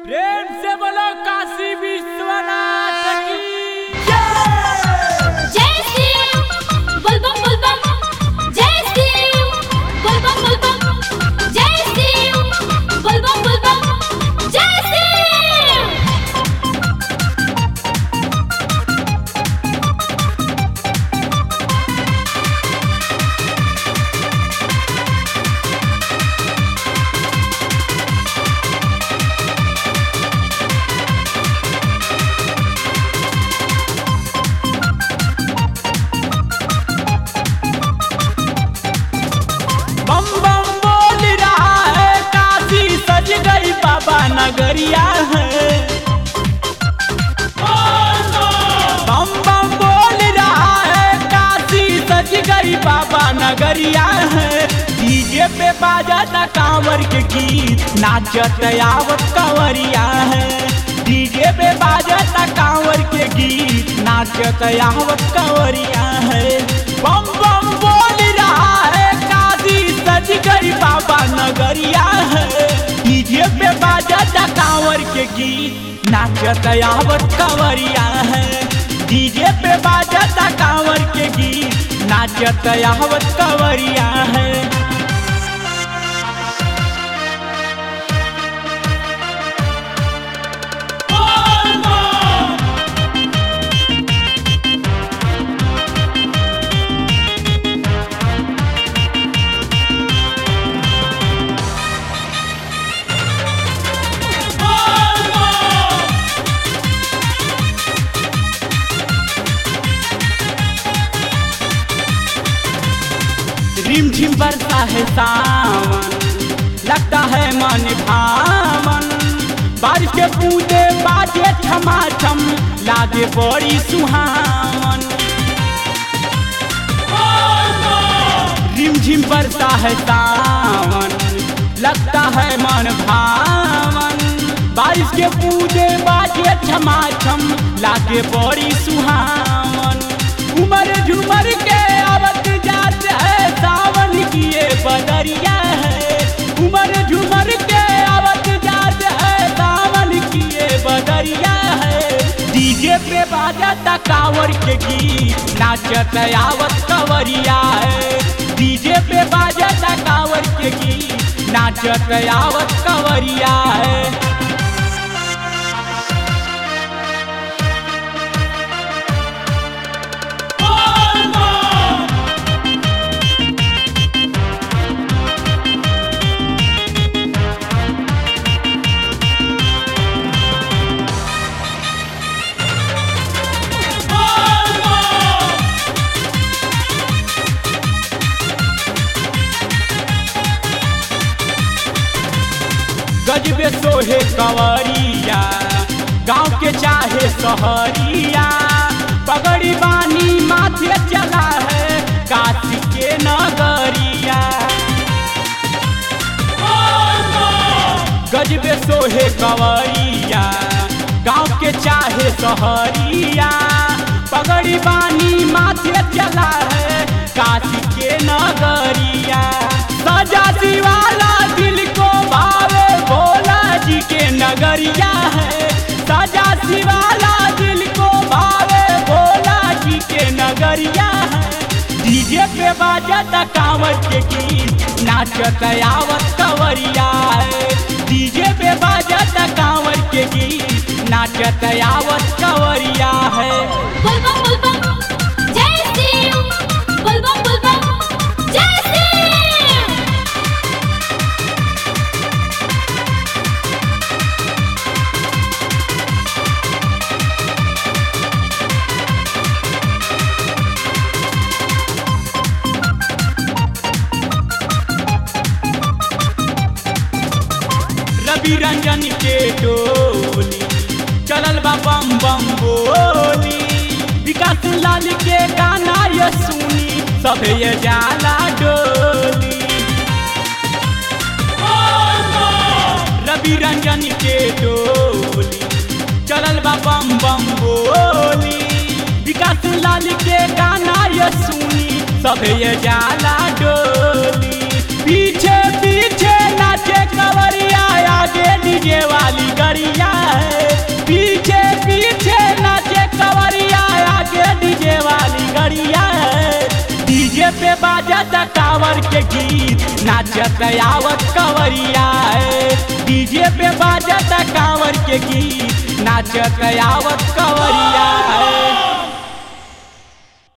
प्रेम से बोलो काशी विश्वनाथ की जय शिव बोलबम बोलबम जय शिव बोलबम बोलबम जय शिव बोलबम बोलबम जय शिव बम बम बोल रहा है काशी सज गई बाबा नगरिया है बम बम बोल रहा है काशी सज गई बाबा नगरिया है डीजे पे बाजाता कांवर के गीत नाचत आवत कंवरिया है डीजे पे बाजाता कांवर के गीत नाचत आवत कंवरिया है बम बम बोल रहा है काशी सज गई बाबा नगरिया है डीजे पे बाजाता कांवर के गीत नाचत आवत कंवरिया है डीजे पे बाजाता कांवर के गीत नाचत आवत कंवरिया है रिमझिम बरसा है सावन लगता है मन भावन बारिश के बूंदे बाजे छमाछम लागे बड़ी सुहावन रिमझिम बरसा है सावन लगता है मन भावन बारिश के बूंदे बाजे छमाछम लागे बड़ी सुहावन उमर झुमर के आवत जात है सावन की ये बदरिया है उमर झुमर के आवत जात है सावन की ये बदरिया है डीजे पे बाजता कांवर के गीत नाचत आवत कंवरिया है डीजे पे बाजता कांवर के गीत नाचत आवत कंवरिया है गजबे सोहे कंवरिया गांव के चाहे सहरिया पगड़ी बानी माथे चला है काशी के नगरिया गजबे सोहे कंवरिया गांव के चाहे सहरिया पगड़ी बानी माथे चला है काशी के नगरिया सजा शिवाला दिल को भावे भोला जी के नगरिया है सजा शिवाला दिल को भावे भोला जी के नगरिया है डीजे पे बाजता कांवर के गीत नाचत आवत कंवरिया है डीजे पे बाजता कांवर के गीत नाचत आवत कंवरिया है बोलबम बोलबम जय शिव बोलबम बोलबम जय शिव रवि रंजन के डोली चलल बा बम बम बोली विकास लाल के गाना ये सुनी सब ये जाला डोली रवि रंजन के डोली चलल बा बम बम बोली विकास लाल के गाना ये सुनी सब ये जाला डोली पीछे पीछे नाचे कंवरिया आगे डीजे वाली गरिया बाजत कांवर के गीत नाचत आवत कंवरिया है डीजे पे बाजत कांवर के गीत नाचत आवत कंवरिया है